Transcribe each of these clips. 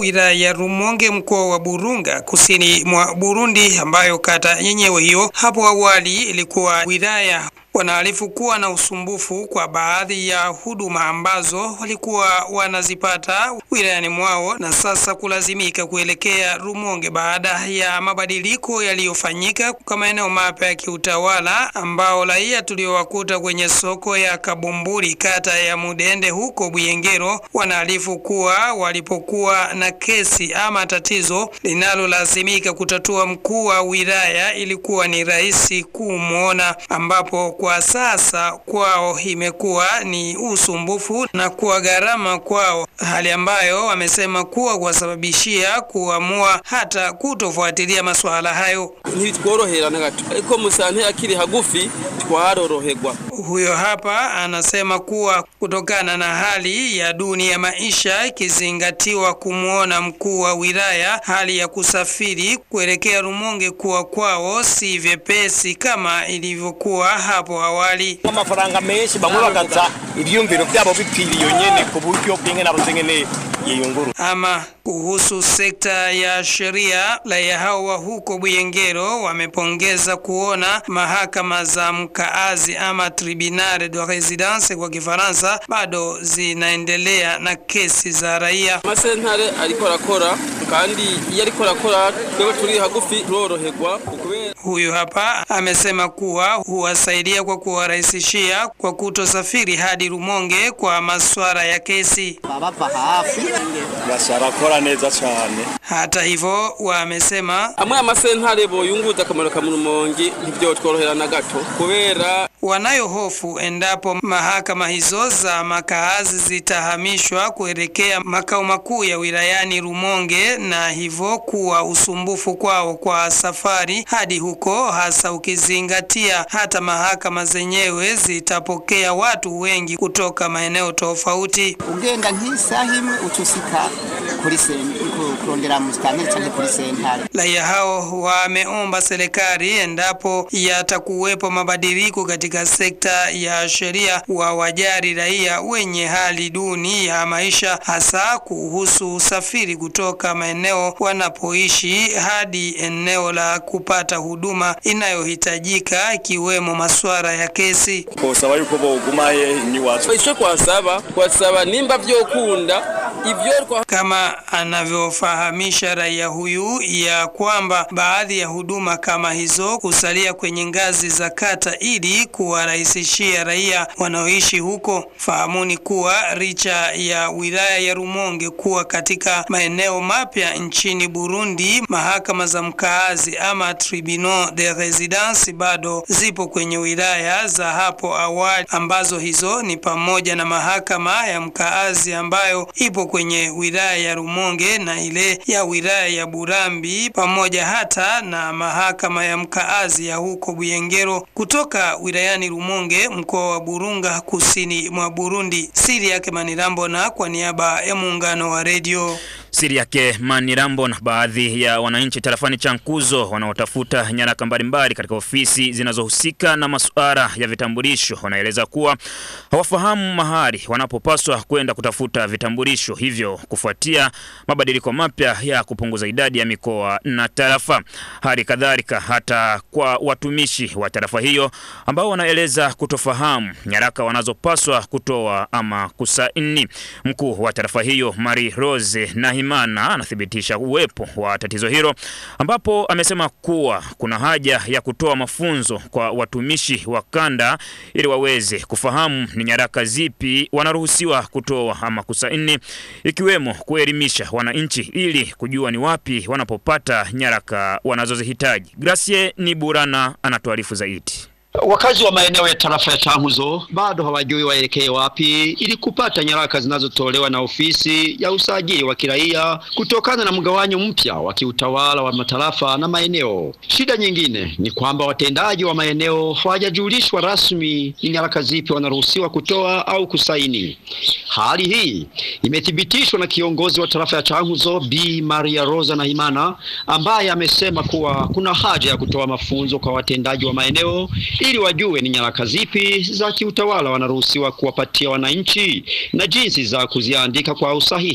wilaya ya Rumonge mkoa wa Burunga kusini mwa Burundi, ambayo kata yenyewe hiyo hapo awali ilikuwa wilaya wanaarifu kuwa na usumbufu kwa baadhi ya huduma ambazo walikuwa wanazipata wilayani mwao na sasa kulazimika kuelekea Rumonge baada ya mabadiliko yaliyofanyika kwa maeneo mapya ya kiutawala ambao raia tuliowakuta kwenye soko ya Kabumburi kata ya Mudende huko Buyengero wanaarifu kuwa walipokuwa na kesi ama tatizo linalolazimika kutatua mkuu wa wilaya ilikuwa ni rahisi kumwona ambapo kwa sasa kwao imekuwa ni usumbufu na kuwa gharama kwao, hali ambayo wamesema kuwa kuwasababishia kuamua hata kutofuatilia masuala hayo. ntitworohera na gato ariko musante akiri hagufi twaroroherwa Huyo hapa anasema kuwa kutokana na hali ya duni ya maisha ikizingatiwa kumwona mkuu wa wilaya, hali ya kusafiri kuelekea Rumonge kuwa kwao si vyepesi kama ilivyokuwa hapo awali. amafaranga menshi bamwe bagaza ivyumviro vyabo bipfiriye nyene ku buryo bw'ingene nabuze ngene yiyunguru Ama kuhusu sekta ya sheria, raia hao wa huko Buyengero wamepongeza kuona mahakama za mkaazi ama tribunal de residence kwa Kifaransa bado zinaendelea na kesi za raia. amasentare ariko arakora kandi iyo ariko arakora twebwe turi hagufi turoroherwa kubera Huyu hapa amesema kuwa huwasaidia kwa kuwarahisishia kwa kutosafiri hadi Rumonge kwa masuala ya kesi. bava hafi basarakora neza cane Hata hivyo, wamesema amwe amasentare boyunguza akamaro ka Rumonge ntivyotworohera na gato kubera wanayo hofu endapo mahakama hizo za makaazi zitahamishwa kuelekea makao makuu ya wilayani Rumonge, na hivyo kuwa usumbufu kwao kwa safari hadi huko, hasa ukizingatia hata mahakama zenyewe zitapokea watu wengi kutoka maeneo tofauti. ugenda nk'isaha imwe utusika kuri sen- ku- kurondera musitanteri canke kuri sentare Raia hao wameomba serikali endapo yatakuwepo mabadiliko katika sekta ya sheria, wawajali raia wenye hali duni ya maisha, hasa kuhusu usafiri kutoka maeneo wanapoishi hadi eneo la kupata huduma inayohitajika ikiwemo masuala ya kesi. twosaba yuko bogumaye niwacu ico twasaba twasaba nimba vyokunda ivyo twa kama anavyofahamisha raia huyu ya kwamba baadhi ya huduma kama hizo kusalia kwenye ngazi za kata ili kuwarahisishia raia wanaoishi huko. Fahamuni kuwa licha ya wilaya ya Rumonge kuwa katika maeneo mapya nchini Burundi, mahakama za mkaazi ama tribunal de residence bado zipo kwenye wilaya za hapo awali, ambazo hizo ni pamoja na mahakama ya mkaazi ambayo ipo kwenye wilaya ya Rumonge na ile ya wilaya ya Burambi pamoja hata na mahakama ya mkaazi ya huko Buyengero. Kutoka wilayani Rumonge, mkoa wa Burunga, kusini mwa Burundi, siri yake Manirambo, na kwa niaba ya muungano wa redio Siri yake Manirambo na baadhi ya wananchi tarafani Chankuzo wanaotafuta nyaraka mbalimbali katika ofisi zinazohusika na masuala ya vitambulisho wanaeleza kuwa hawafahamu mahali wanapopaswa kwenda kutafuta vitambulisho, hivyo kufuatia mabadiliko mapya ya kupunguza idadi ya mikoa na tarafa. Hali kadhalika hata kwa watumishi wa tarafa hiyo ambao wanaeleza kutofahamu nyaraka wanazopaswa kutoa ama kusaini. Mkuu wa tarafa hiyo Marie Rose Nahimana anathibitisha uwepo wa tatizo hilo, ambapo amesema kuwa kuna haja ya kutoa mafunzo kwa watumishi wa kanda ili waweze kufahamu ni nyaraka zipi wanaruhusiwa kutoa ama kusaini, ikiwemo kuelimisha wananchi ili kujua ni wapi wanapopata nyaraka wanazozihitaji. Gracie Niburana anatuarifu zaidi. Wakazi wa maeneo ya tarafa ya Chankuzo bado hawajui waelekee wapi ili kupata nyaraka zinazotolewa na ofisi ya usajili wa kiraia kutokana na mgawanyo mpya wa kiutawala wa matarafa na maeneo. Shida nyingine ni kwamba watendaji wa maeneo hawajajulishwa rasmi ni nyaraka zipi wanaruhusiwa kutoa au kusaini. Hali hii imethibitishwa na kiongozi wa tarafa ya Chankuzo Bi Maria Rosa Nahimana ambaye amesema kuwa kuna haja ya kutoa mafunzo kwa watendaji wa maeneo ili wajue ni nyaraka zipi za kiutawala wanaruhusiwa kuwapatia wananchi na jinsi za kuziandika kwa usahihi.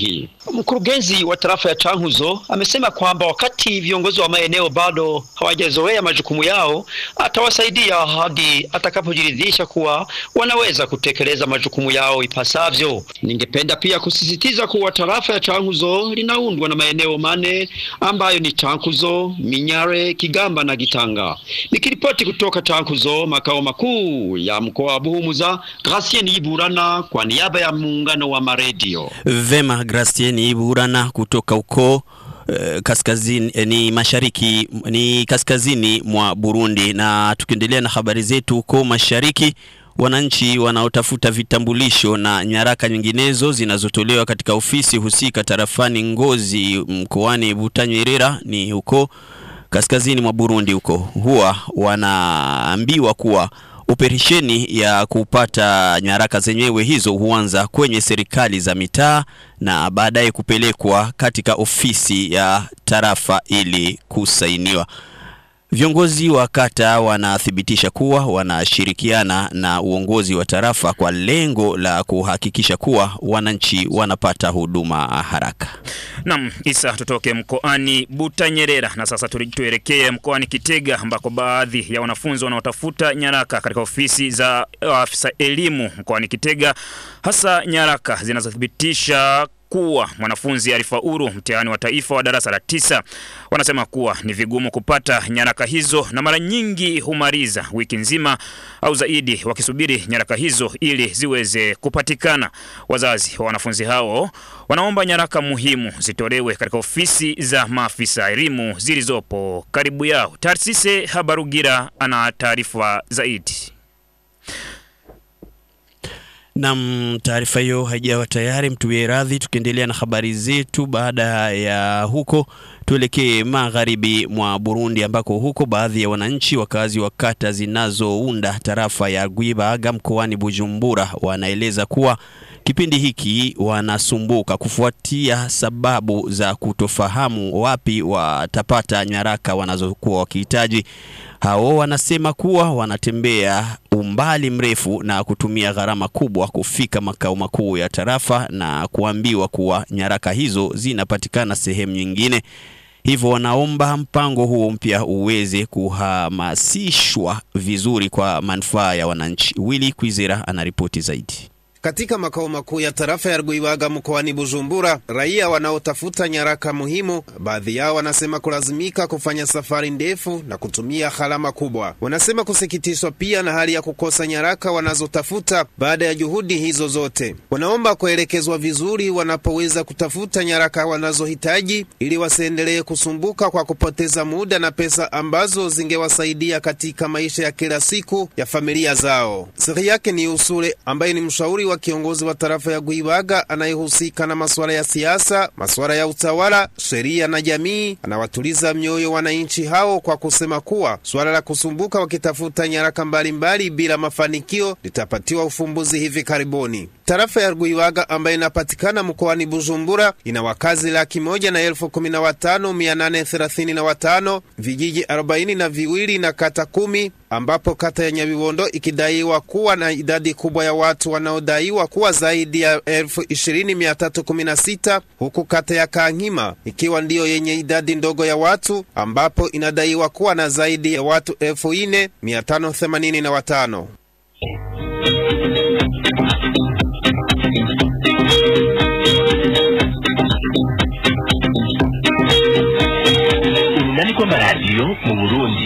Mkurugenzi wa tarafa ya Chankuzo amesema kwamba wakati viongozi wa maeneo bado hawajazoea majukumu yao, atawasaidia hadi atakapojiridhisha kuwa wanaweza kutekeleza majukumu yao ipasavyo. Ningependa pia kusisitiza kuwa tarafa ya Chankuzo linaundwa na maeneo mane ambayo ni Chankuzo, Minyare, Kigamba na Gitanga. Nikiripoti kutoka Chankuzo, makao makuu ya mkoa wa Buhumuza, Gracien Iburana kwa niaba ya muungano wa maredio. Vema, Gracien Iburana kutoka huko eh, kaskazini eh, ni mashariki ni kaskazini mwa Burundi. Na tukiendelea na habari zetu huko mashariki, wananchi wanaotafuta vitambulisho na nyaraka nyinginezo zinazotolewa katika ofisi husika tarafani Ngozi mkoani Butanyerera ni huko kaskazini mwa Burundi huko huwa wanaambiwa kuwa operesheni ya kupata nyaraka zenyewe hizo huanza kwenye serikali za mitaa na baadaye kupelekwa katika ofisi ya tarafa ili kusainiwa. Viongozi wa kata wanathibitisha kuwa wanashirikiana na uongozi wa tarafa kwa lengo la kuhakikisha kuwa wananchi wanapata huduma haraka. Nam Isa, tutoke mkoani Butanyerera na sasa turi- tuelekee mkoani Kitega ambako baadhi ya wanafunzi wanaotafuta nyaraka katika ofisi za afisa elimu mkoani Kitega, hasa nyaraka zinazothibitisha kuwa mwanafunzi alifaulu mtihani wa taifa wa darasa la tisa. Wanasema kuwa ni vigumu kupata nyaraka hizo na mara nyingi humaliza wiki nzima au zaidi wakisubiri nyaraka hizo ili ziweze kupatikana. Wazazi wa wanafunzi hao wanaomba nyaraka muhimu zitolewe katika ofisi za maafisa elimu zilizopo karibu yao. Tarsise Habarugira ana taarifa zaidi. Nam, taarifa hiyo haijawa tayari, mtuwie radhi. Tukiendelea na habari zetu, baada ya huko tuelekee magharibi mwa Burundi, ambako huko baadhi ya wananchi wakazi wa kata zinazounda tarafa ya Rwibaga mkoani Bujumbura wanaeleza kuwa kipindi hiki wanasumbuka kufuatia sababu za kutofahamu wapi watapata nyaraka wanazokuwa wakihitaji. Hao wanasema kuwa wanatembea umbali mrefu na kutumia gharama kubwa kufika makao makuu ya tarafa na kuambiwa kuwa nyaraka hizo zinapatikana sehemu nyingine. Hivyo wanaomba mpango huo mpya uweze kuhamasishwa vizuri kwa manufaa ya wananchi. Willy Kwizera anaripoti zaidi. Katika makao makuu ya tarafa ya Rwibaga mkoani Bujumbura, raia wanaotafuta nyaraka muhimu, baadhi yao wanasema kulazimika kufanya safari ndefu na kutumia gharama kubwa. Wanasema kusikitishwa pia na hali ya kukosa nyaraka wanazotafuta baada ya juhudi hizo zote. Wanaomba kuelekezwa vizuri wanapoweza kutafuta nyaraka wanazohitaji ili wasiendelee kusumbuka kwa kupoteza muda na pesa ambazo zingewasaidia katika maisha ya kila siku ya familia zao. Siri yake ni Usule ambaye ni mshauri wa kiongozi wa tarafa ya Gwibaga anayehusika na masuala ya siasa, masuala ya utawala, sheria na jamii. Anawatuliza mioyo wananchi hao kwa kusema kuwa suala la kusumbuka wakitafuta nyaraka mbalimbali bila mafanikio litapatiwa ufumbuzi hivi karibuni. Tarafa ya Rwibaga ambayo inapatikana mkoani Bujumbura ina wakazi laki moja na elfu kumi na watano mia nane thelathini na watano vijiji arobaini na viwili na kata kumi ambapo kata ya Nyabibondo ikidaiwa kuwa na idadi kubwa ya watu wanaodaiwa kuwa zaidi ya elfu ishirini mia tatu kumi na sita huku kata ya Kankima ikiwa ndiyo yenye idadi ndogo ya watu ambapo inadaiwa kuwa na zaidi ya watu elfu ine mia tano themanini na watano. urunani rw'amaradiyo mu burundi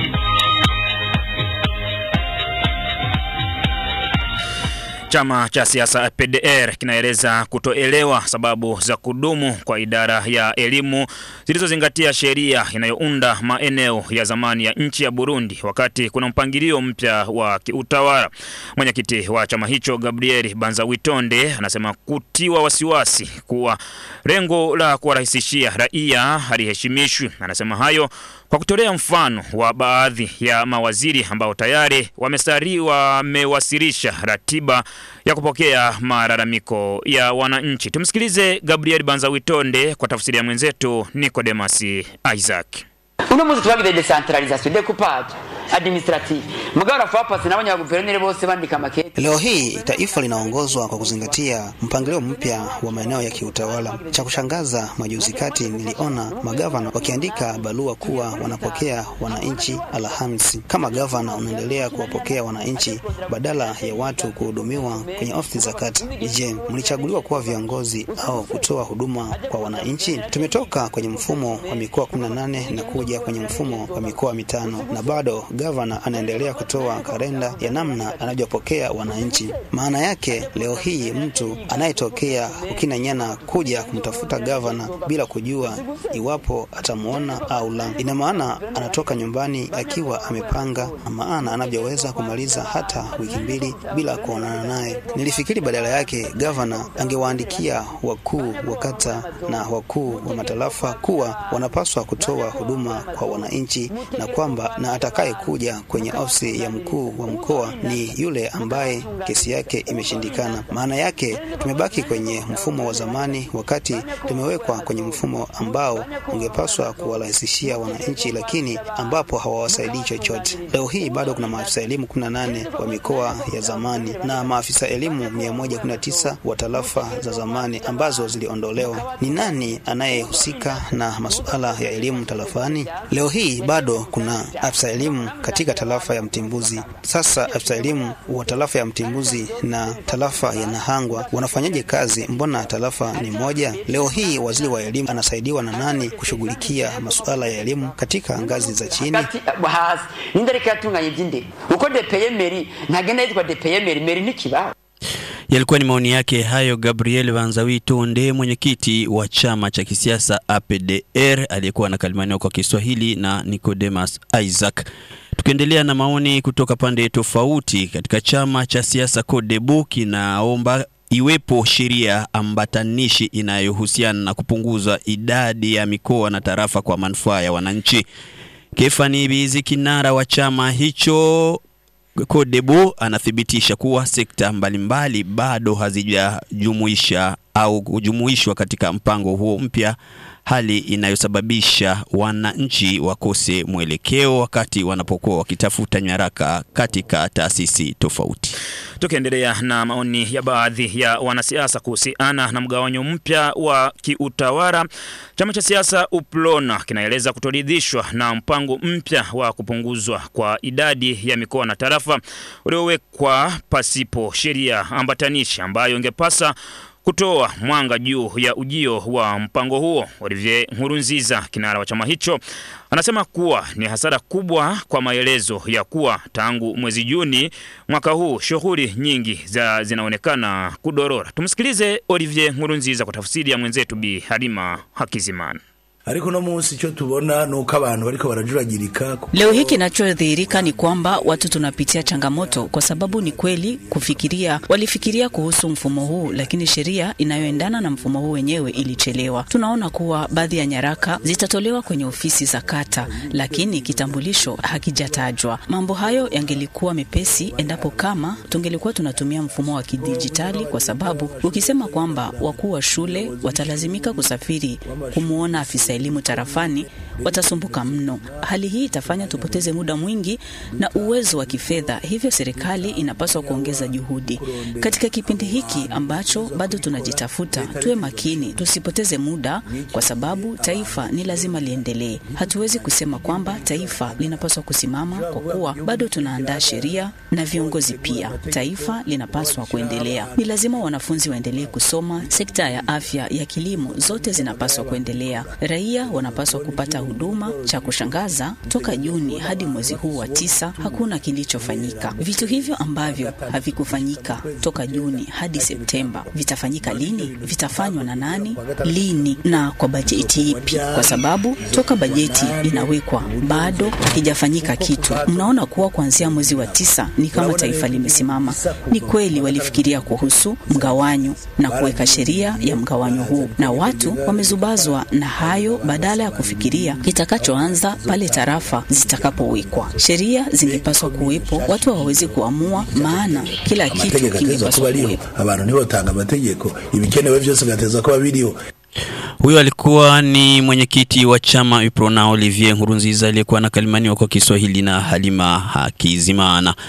Chama cha siasa PDR kinaeleza kutoelewa sababu za kudumu kwa idara ya elimu zilizozingatia sheria inayounda maeneo ya zamani ya nchi ya Burundi wakati kuna mpangilio mpya wa kiutawala. Mwenyekiti wa chama hicho Gabriel Banzawitonde anasema kutiwa wasiwasi kuwa lengo la kuwarahisishia raia haliheshimishwi. Anasema hayo kwa kutolea mfano wa baadhi ya mawaziri ambao tayari wamestari wamewasilisha ratiba ya kupokea malalamiko ya wananchi. Tumsikilize Gabriel Banzawitonde kwa tafsiri ya mwenzetu Nicodemus Isaac. uno munsi twagira decentralisation decoupage administrative mugabo rafa pasi n'abanyaguverineri bose bandika makete Leo hii taifa linaongozwa kwa kuzingatia mpangilio mpya wa maeneo ya kiutawala. Cha kushangaza, majuzi kati niliona magavana wakiandika barua kuwa wanapokea wananchi Alhamisi. Kama gavana unaendelea kuwapokea wananchi badala ya watu kuhudumiwa kwenye ofisi za kata, je, mlichaguliwa kuwa viongozi au kutoa huduma kwa wananchi? Tumetoka kwenye mfumo wa mikoa 18 na kuja kwenye mfumo wa mikoa mitano, na bado gavana anaendelea kutoa kalenda ya namna anavyopokea wananchi. Maana yake leo hii mtu anayetokea Ukinanyana kuja kumtafuta gavana bila kujua iwapo atamwona au la, ina maana anatoka nyumbani akiwa amepanga, maana anavyoweza kumaliza hata wiki mbili bila kuonana naye. Nilifikiri badala yake gavana angewaandikia wakuu wa kata na wakuu wa matarafa kuwa wanapaswa kutoa huduma kwa wananchi na kwamba na atakaye kuja kwenye ofisi ya mkuu wa mkoa ni yule ambaye kesi yake imeshindikana. Maana yake tumebaki kwenye mfumo wa zamani, wakati tumewekwa kwenye mfumo ambao ungepaswa kuwarahisishia wananchi, lakini ambapo hawawasaidii chochote. Leo hii bado kuna maafisa elimu 18 wa mikoa ya zamani na maafisa elimu 119 wa tarafa za zamani ambazo ziliondolewa. Ni nani anayehusika na masuala ya elimu tarafani? Leo hii bado kuna afisa elimu katika tarafa ya Mtimbuzi. Sasa afisa elimu wa tarafa ya Mtimbuzi na tarafa ya Nahangwa wanafanyaje kazi? Mbona tarafa ni moja? Leo hii waziri wa elimu anasaidiwa na nani kushughulikia masuala ya elimu katika ngazi za chini? hasi ninde ariko yatunganya iby'indero uko depeye meri ntagenda yitwa depeye meri meri n'ikibaho Yalikuwa ni maoni yake hayo Gabriel Banzawi Tonde, mwenyekiti wa chama cha kisiasa APDR aliyekuwa anakalimaniwa kwa Kiswahili na Nicodemus Isaac. Tukiendelea na maoni kutoka pande tofauti, katika chama cha siasa CODEBU kinaomba iwepo sheria ambatanishi inayohusiana na kupunguza idadi ya mikoa na tarafa kwa manufaa ya wananchi. Kefani Bizi, kinara wa chama hicho Kodebo anathibitisha kuwa sekta mbalimbali bado hazijajumuisha au kujumuishwa katika mpango huo mpya, hali inayosababisha wananchi wakose mwelekeo wakati wanapokuwa wakitafuta nyaraka katika taasisi tofauti. Tukiendelea na maoni ya baadhi ya wanasiasa kuhusiana na mgawanyo mpya wa kiutawala, chama cha siasa UPLONA kinaeleza kutoridhishwa na mpango mpya wa kupunguzwa kwa idadi ya mikoa na tarafa uliowekwa pasipo sheria ambatanishi ambayo ingepasa kutoa mwanga juu ya ujio wa mpango huo. Olivier Nkurunziza, kinara wa chama hicho, anasema kuwa ni hasara kubwa kwa maelezo ya kuwa tangu mwezi Juni mwaka huu shughuli nyingi za zinaonekana kudorora. Tumsikilize Olivier Nkurunziza kwa tafsiri ya mwenzetu Bi Halima Hakizimana. ariko no munsi icyo tubona ni uko abantu bariko barajuragirika Leo hii kinachodhihirika ni kwamba watu tunapitia changamoto, kwa sababu ni kweli kufikiria, walifikiria kuhusu mfumo huu, lakini sheria inayoendana na mfumo huu wenyewe ilichelewa. Tunaona kuwa baadhi ya nyaraka zitatolewa kwenye ofisi za kata, lakini kitambulisho hakijatajwa. Mambo hayo yangelikuwa mepesi endapo kama tungelikuwa tunatumia mfumo wa kidijitali, kwa sababu ukisema kwamba wakuu wa shule watalazimika kusafiri kumwona afisa elimu tarafani watasumbuka mno. Hali hii itafanya tupoteze muda mwingi na uwezo wa kifedha, hivyo serikali inapaswa kuongeza juhudi katika kipindi hiki ambacho bado tunajitafuta. Tuwe makini, tusipoteze muda, kwa sababu taifa ni lazima liendelee. Hatuwezi kusema kwamba taifa linapaswa kusimama kwa kuwa bado tunaandaa sheria na viongozi pia. Taifa linapaswa kuendelea. Ni lazima wanafunzi waendelee kusoma, sekta ya afya, ya kilimo, zote zinapaswa kuendelea. Raia wanapaswa kupata huduma. Cha kushangaza, toka Juni hadi mwezi huu wa tisa hakuna kilichofanyika. Vitu hivyo ambavyo havikufanyika toka Juni hadi Septemba vitafanyika lini? Vitafanywa na nani? Lini na kwa bajeti ipi? Kwa sababu toka bajeti inawekwa bado hakijafanyika kitu. Mnaona kuwa kuanzia mwezi wa tisa ni kama taifa limesimama. Ni kweli walifikiria kuhusu mgawanyo na kuweka sheria ya mgawanyo huu, na watu wamezubazwa na hayo badala ya kufikiria kitakachoanza pale tarafa zitakapowekwa. Sheria zingepaswa kuwepo, watu hawawezi kuamua, maana kila kitu amategeko ateza kingepaswa kuba ariho kuwepo. abantu ntibotanga amategeko ibikenewe byose bigateza kuba biriho Huyo alikuwa ni mwenyekiti wa chama UPRONA Olivier Nkurunziza aliyekuwa anakalimaniwa kwa Kiswahili na Halima Hakizimana.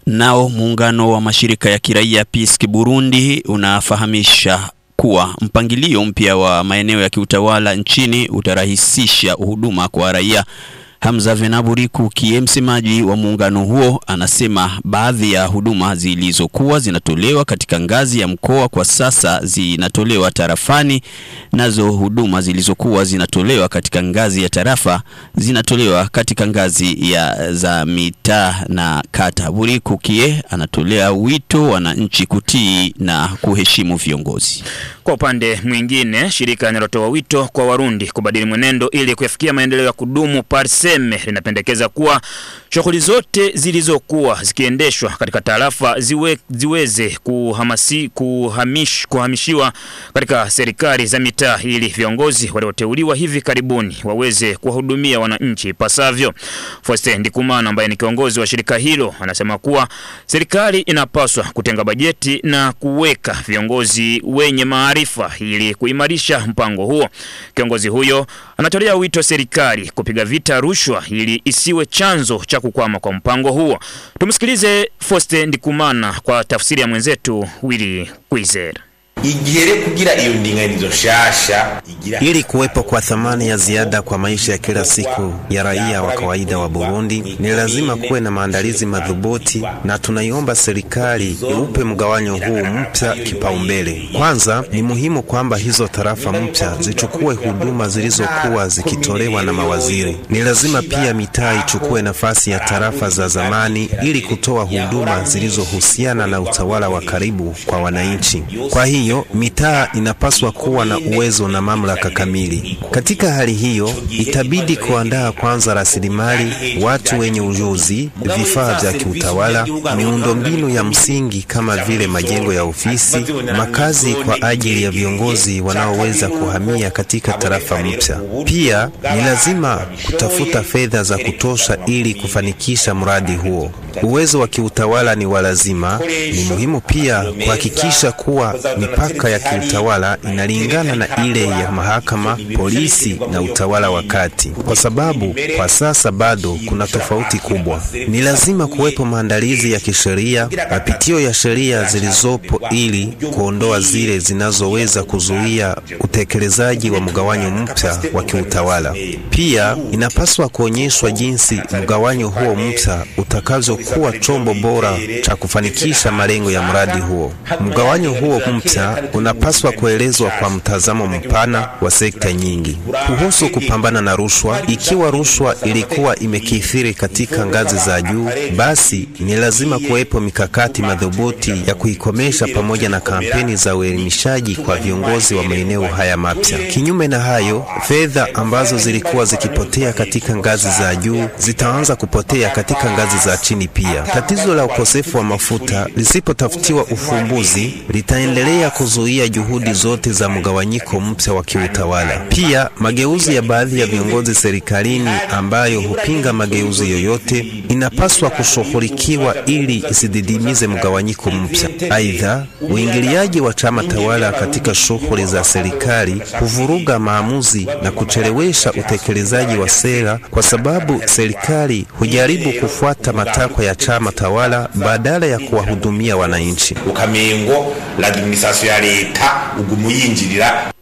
Nao muungano wa mashirika ya kiraia PISC Burundi unafahamisha kuwa mpangilio mpya wa maeneo ya kiutawala nchini utarahisisha huduma kwa raia. Hamza Venaburiku kie msemaji wa muungano huo anasema baadhi ya huduma zilizokuwa zinatolewa katika ngazi ya mkoa kwa sasa zinatolewa tarafani, nazo huduma zilizokuwa zinatolewa katika ngazi ya tarafa zinatolewa katika ngazi ya za mitaa na kata. Buriku kie anatolea wito wananchi kutii na kuheshimu viongozi. Kwa upande mwingine, shirika linalotoa wito kwa Warundi kubadili mwenendo ili kuyafikia maendeleo ya kudumu Parseme linapendekeza kuwa shughuli zote zilizokuwa zikiendeshwa katika tarafa ziwe, ziweze kuhamasi, kuhamish, kuhamishiwa katika serikali za mitaa ili viongozi walioteuliwa hivi karibuni waweze kuwahudumia wananchi ipasavyo. Faustin Ndikumana ambaye ni kiongozi wa shirika hilo anasema kuwa serikali inapaswa kutenga bajeti na kuweka viongozi wenye maarifa ili kuimarisha mpango huo. Kiongozi huyo anatolea wito serikali kupiga vita rushwa ili isiwe chanzo cha kukwama kwa mpango huo. Tumsikilize Faustin Ndikumana kwa tafsiri ya mwenzetu Willy Kwizera. igihere kugira iyo ndinganizo nshasha igira Ili kuwepo kwa thamani ya ziada kwa maisha ya kila siku ya raia wa kawaida wa Burundi, ni lazima kuwe na maandalizi madhubuti, na tunaiomba serikali iupe mgawanyo huu mpya kipaumbele. Kwanza, ni muhimu kwamba hizo tarafa mpya zichukue huduma zilizokuwa zikitolewa na mawaziri. Ni lazima pia mitaa ichukue nafasi ya tarafa za zamani ili kutoa huduma zilizohusiana na utawala wa karibu kwa wananchi. Kwa hiyo mitaa inapaswa kuwa na uwezo na mamlaka kamili. Katika hali hiyo, itabidi kuandaa kwanza rasilimali, watu wenye ujuzi, vifaa vya kiutawala, miundombinu ya msingi kama vile majengo ya ofisi, makazi kwa ajili ya viongozi wanaoweza kuhamia katika tarafa mpya. Pia ni lazima kutafuta fedha za kutosha ili kufanikisha mradi huo. Uwezo wa kiutawala ni wa lazima. Ni muhimu pia kuhakikisha kuwa mipaka ya kiutawala inalingana na ile ya mahakama, polisi na utawala wa kati, kwa sababu kwa sasa bado kuna tofauti kubwa. Ni lazima kuwepo maandalizi ya kisheria, mapitio ya sheria zilizopo ili kuondoa zile zinazoweza kuzuia utekelezaji wa mgawanyo mpya wa kiutawala. Pia inapaswa kuonyeshwa jinsi mgawanyo huo mpya utakavyokuwa chombo bora cha kufanikisha malengo ya mradi huo. Mgawanyo huo mpya unapaswa kuelezwa kwa mtazamo mpana wa sekta nyingi. Kuhusu kupambana na rushwa, ikiwa rushwa ilikuwa imekithiri katika ngazi za juu, basi ni lazima kuwepo mikakati madhubuti ya kuikomesha pamoja na kampeni za uelimishaji kwa viongozi wa maeneo haya mapya. Kinyume na hayo, fedha ambazo zilikuwa zikipotea katika ngazi za juu zitaanza kupotea katika ngazi za chini pia. Tatizo la ukosefu wa mafuta lisipotafutiwa ufumbuzi litaendelea kuzuia juhudi zote za mgawanyiko mpya wa kiutawala. Pia mageuzi ya baadhi ya viongozi serikalini ambayo hupinga mageuzi yoyote inapaswa kushughulikiwa ili isididimize mgawanyiko mpya. Aidha, uingiliaji wa chama tawala katika shughuli za serikali huvuruga maamuzi na kuchelewesha utekelezaji wa sera, kwa sababu serikali hujaribu kufuata matakwa ya chama tawala badala ya kuwahudumia wananchi. ukamengo l'administration ya leta uguma uyinjirira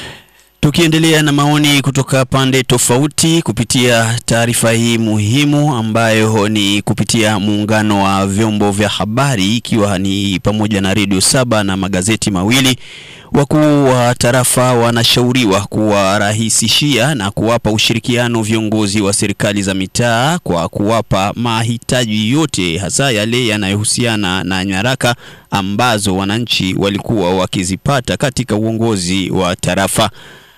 Tukiendelea na maoni kutoka pande tofauti kupitia taarifa hii muhimu ambayo ni kupitia muungano wa vyombo vya habari ikiwa ni pamoja na redio saba na magazeti mawili. Wakuu wa tarafa wanashauriwa kuwarahisishia na kuwapa ushirikiano viongozi wa serikali za mitaa kwa kuwapa mahitaji yote hasa yale yanayohusiana na nyaraka ambazo wananchi walikuwa wakizipata katika uongozi wa tarafa.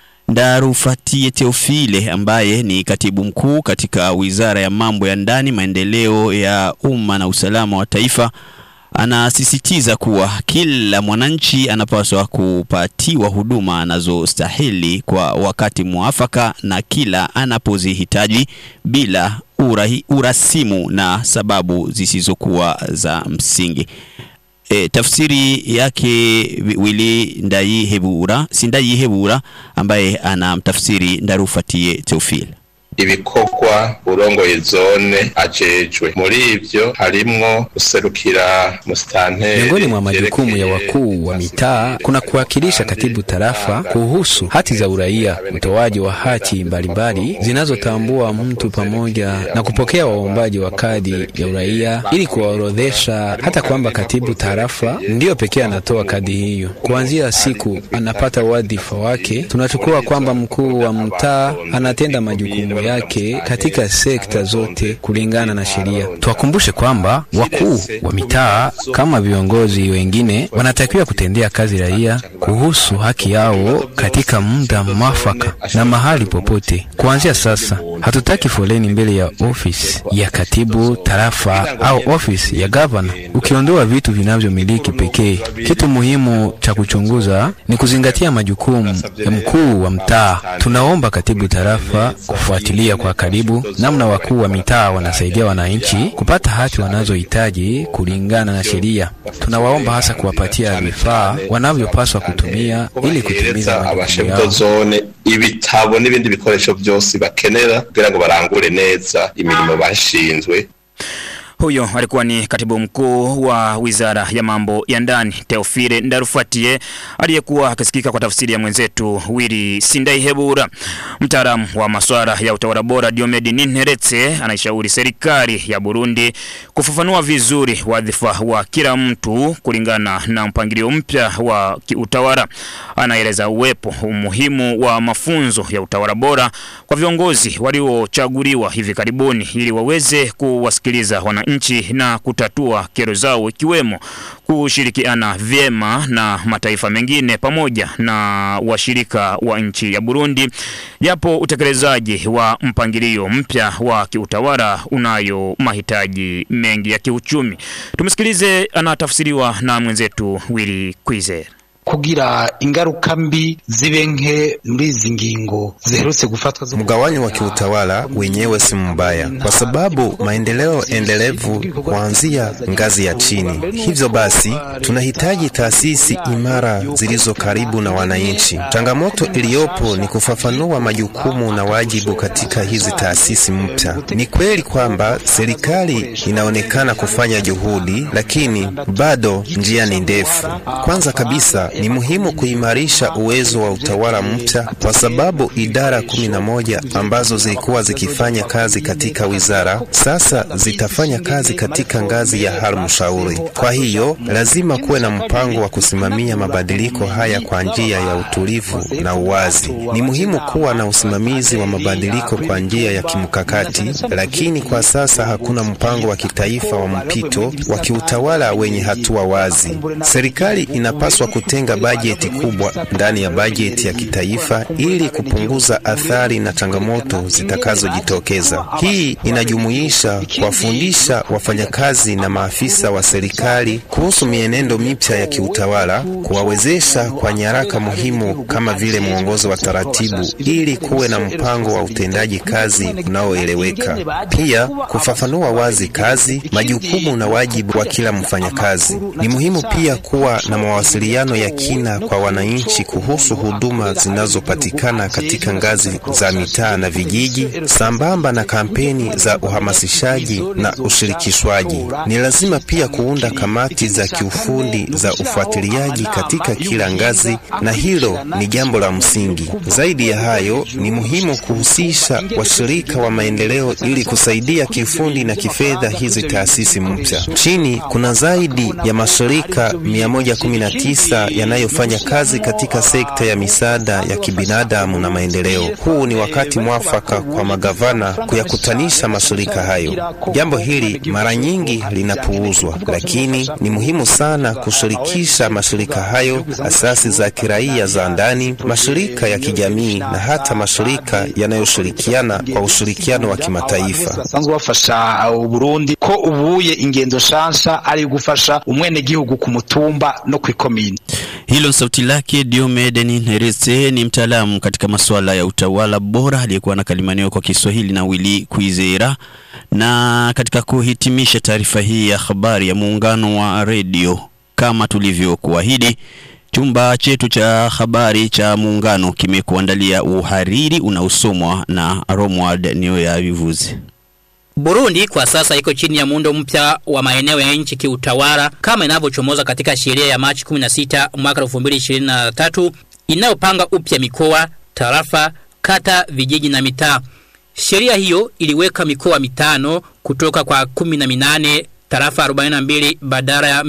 Ndarufatie Teofile ambaye ni katibu mkuu katika Wizara ya Mambo ya Ndani, Maendeleo ya Umma na Usalama wa Taifa anasisitiza kuwa kila mwananchi anapaswa kupatiwa huduma anazostahili kwa wakati mwafaka na kila anapozihitaji bila urahi, urasimu na sababu zisizokuwa za msingi. E, tafsiri yake Wili Ndayihebura, si Ndayihebura ambaye anamtafsiri Ndarufatie Teofile. ibikorwa urongoye zone ajejwe muri ivyo harimwo guserukira musitanteri Miongoni mwa majukumu ya wakuu wa mitaa kuna kuwakilisha katibu tarafa kuhusu hati za uraia, utoaji wa hati mbalimbali zinazotambua mtu pamoja na kupokea waombaji wa kadi ya uraia ili kuwaorodhesha, hata kwamba katibu tarafa ndiyo pekee anatoa kadi hiyo. Kuanzia siku anapata wadhifa wake, tunachukua kwamba mkuu wa mtaa anatenda majukumu yake katika sekta zote kulingana na sheria. Tuwakumbushe kwamba wakuu wa mitaa kama viongozi wengine wanatakiwa kutendea kazi raia kuhusu haki yao katika muda mwafaka na mahali popote. Kuanzia sasa, hatutaki foleni mbele ya ofisi ya katibu tarafa au ofisi ya gavana, ukiondoa vitu vinavyomiliki pekee. Kitu muhimu cha kuchunguza ni kuzingatia majukumu ya mkuu wa mtaa. Tunaomba katibu tarafa kufuatilia kwa karibu namna wakuu wa mitaa wanasaidia wananchi kupata hati wanazohitaji kulingana na sheria. Tunawaomba hasa kuwapatia vifaa wanavyopaswa kutumia ili kutimiza majukumu abashefu yao. zone ibitabo n'ibindi bikoresho byose bakenera kugira ngo barangure neza imirimo bashinzwe Huyo alikuwa ni katibu mkuu wa wizara ya mambo ya ndani Teofile Ndarufatie aliyekuwa akisikika kwa tafsiri ya mwenzetu Wili Sindaihebura. Mtaalamu wa masuala ya utawala bora Diomedi Ninteretse anaishauri serikali ya Burundi kufafanua vizuri wadhifa wa kila mtu kulingana na mpangilio mpya wa kiutawala. Anaeleza uwepo umuhimu wa mafunzo ya utawala bora kwa viongozi waliochaguliwa hivi karibuni ili waweze kuwasikiliza wananchi na kutatua kero zao ikiwemo kushirikiana vyema na mataifa mengine pamoja na washirika wa nchi ya Burundi, japo utekelezaji wa mpangilio mpya wa kiutawala unayo mahitaji mengi ya kiuchumi. Tumsikilize, anatafsiriwa na mwenzetu Willy Kwizera. kugira ingaruka mbi zibe nke muri izi ngingo ziherutse gufatwa zo Mgawanyo wa kiutawala wenyewe si mbaya, kwa sababu maendeleo endelevu huanzia ngazi ya chini. Hivyo basi, tunahitaji taasisi imara zilizo karibu na wananchi. Changamoto iliyopo ni kufafanua majukumu na wajibu katika hizi taasisi mpya. Ni kweli kwamba serikali inaonekana kufanya juhudi, lakini bado njia ni ndefu. Kwanza kabisa ni muhimu kuimarisha uwezo wa utawala mpya kwa sababu idara kumi na moja ambazo zilikuwa zikifanya kazi katika wizara sasa zitafanya kazi katika ngazi ya halmashauri. Kwa hiyo lazima kuwe na mpango wa kusimamia mabadiliko haya kwa njia ya utulivu na uwazi. Ni muhimu kuwa na usimamizi wa mabadiliko kwa njia ya kimkakati, lakini kwa sasa hakuna mpango wa kitaifa wa mpito wa kiutawala wenye hatua wazi. Serikali inapaswa kutenga bajeti kubwa ndani ya bajeti ya kitaifa ili kupunguza athari na changamoto zitakazojitokeza. Hii inajumuisha kuwafundisha wafanyakazi na maafisa wa serikali kuhusu mienendo mipya ya kiutawala, kuwawezesha kwa nyaraka muhimu kama vile mwongozo wa taratibu ili kuwe na mpango wa utendaji kazi unaoeleweka. Pia kufafanua wazi kazi, majukumu na wajibu wa kila mfanyakazi. Ni muhimu pia kuwa na mawasiliano ya kina kwa wananchi kuhusu huduma zinazopatikana katika ngazi za mitaa na vijiji, sambamba na kampeni za uhamasishaji na ushirikishwaji. Ni lazima pia kuunda kamati za kiufundi za ufuatiliaji katika kila ngazi, na hilo ni jambo la msingi. Zaidi ya hayo, ni muhimu kuhusisha washirika wa maendeleo ili kusaidia kiufundi na kifedha hizi taasisi mpya. Chini kuna zaidi ya mashirika 119 yanayofanya kazi katika sekta ya misaada ya kibinadamu na maendeleo. Huu ni wakati mwafaka kwa magavana kuyakutanisha mashirika hayo. Jambo hili mara nyingi linapuuzwa, lakini ni muhimu sana kushirikisha mashirika hayo, asasi za kiraia za ndani, mashirika ya kijamii na hata mashirika yanayoshirikiana kwa ushirikiano wa kimataifa. basanzwe bafasha uburundi ko ubuye ingendo shansha ari gufasha umwenegihugu ku mutumba no kwikomini Hilo ni sauti lake Diomede Ninteretse, ni mtaalamu katika masuala ya utawala bora aliyekuwa anakalimaniwa kwa Kiswahili na Willy Kwizera. Na katika kuhitimisha taarifa hii ya habari ya muungano wa redio, kama tulivyokuahidi, Chumba chetu cha habari cha Muungano kimekuandalia uhariri unaosomwa na Romwald Nioya Vivuzi. Burundi kwa sasa iko chini ya muundo mpya wa maeneo ya nchi kiutawala kama inavyochomoza katika sheria ya Machi 16 mwaka 2023 inayopanga upya mikoa, tarafa, kata, vijiji na mitaa. Sheria hiyo iliweka mikoa mitano kutoka kwa 18 tarafa 42 badala ya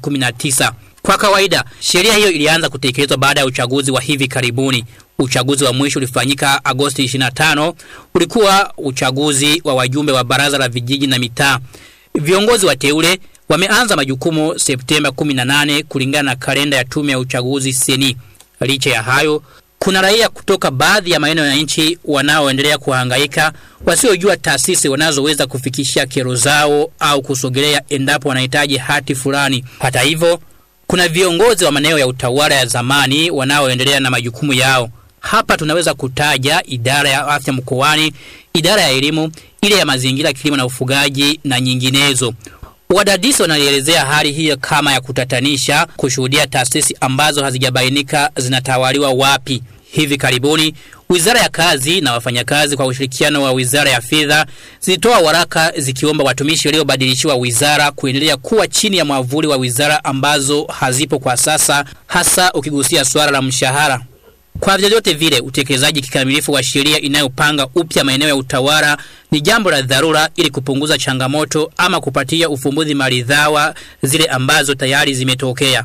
119. Kwa kawaida, sheria hiyo ilianza kutekelezwa baada ya uchaguzi wa hivi karibuni. Uchaguzi wa mwisho ulifanyika Agosti 25, ulikuwa uchaguzi wa wajumbe wa baraza la vijiji na mitaa. Viongozi wa teule wameanza majukumu Septemba 18 kulingana na kalenda ya tume ya uchaguzi seni. Licha ya hayo, kuna raia kutoka baadhi ya maeneo ya nchi wanaoendelea kuhangaika wasiojua taasisi wanazoweza kufikishia kero zao au kusogelea endapo wanahitaji hati fulani. Hata hivyo, kuna viongozi wa maeneo ya utawala ya zamani wanaoendelea na majukumu yao. Hapa tunaweza kutaja idara ya afya mkoani, idara ya elimu, ile ya mazingira, kilimo na ufugaji na nyinginezo. Wadadisi wanaielezea hali hiyo kama ya kutatanisha kushuhudia taasisi ambazo hazijabainika zinatawaliwa wapi. Hivi karibuni Wizara ya Kazi na wafanyakazi kwa ushirikiano wa Wizara ya Fedha zilitoa waraka zikiomba watumishi waliobadilishiwa wizara kuendelea kuwa chini ya mwavuli wa wizara ambazo hazipo kwa sasa, hasa ukigusia swala la mshahara. Kwa vyovyote vile, utekelezaji kikamilifu wa sheria inayopanga upya maeneo ya utawala ni jambo la dharura ili kupunguza changamoto ama kupatia ufumbuzi maridhawa zile ambazo tayari zimetokea.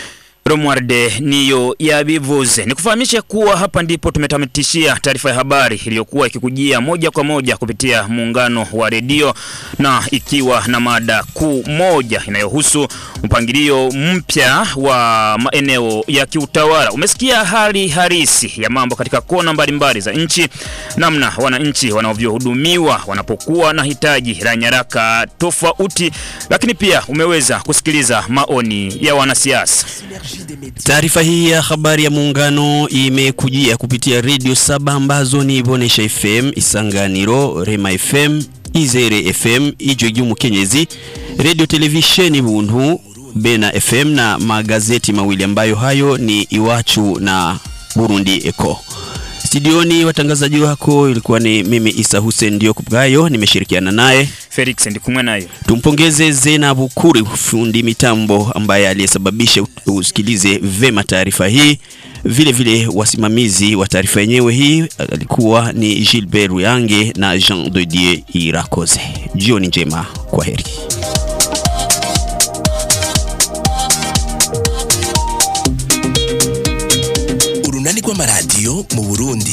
Romwarde niyo yabivuze. Nikufahamishe kuwa hapa ndipo tumetamatishia taarifa ya habari iliyokuwa ikikujia moja kwa moja kupitia muungano wa redio na ikiwa na mada kuu moja inayohusu mpangilio mpya wa maeneo ya kiutawala. Umesikia hali halisi ya mambo katika kona mbalimbali za nchi, namna wananchi wanavyohudumiwa wanapokuwa na hitaji la nyaraka tofauti, lakini pia umeweza kusikiliza maoni ya wanasiasa. Taarifa hii ya habari ya muungano imekujia kupitia redio saba ambazo ni Bonesha FM, Isanganiro, Rema FM, Izere FM, Ijwi Mukenyezi, redio televisheni Buntu, Bena FM na magazeti mawili ambayo hayo ni Iwachu na Burundi Eco. Studioni watangazaji wako ilikuwa ni mimi Isa Hussein ndio Kubgayo, nimeshirikiana naye Felix Ndikumwe nayo. Tumpongeze Zena Bukuri, fundi mitambo ambaye aliyesababisha usikilize vema taarifa hii. Vile vile wasimamizi wa taarifa yenyewe hii alikuwa ni Gilbert Ruyange na Jean de Dieu Irakoze. Jioni njema, kwa heri. urunani rw'amaradiyo mu burundi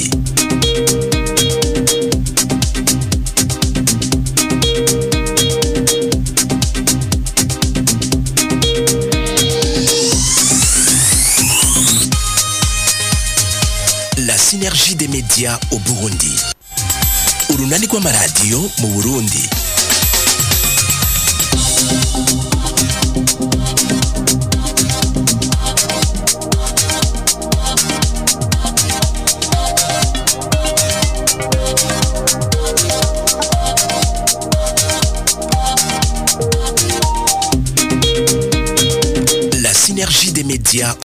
la synergie des médias au burundi urunani rw'amaradiyo mu burundi La synergie des médias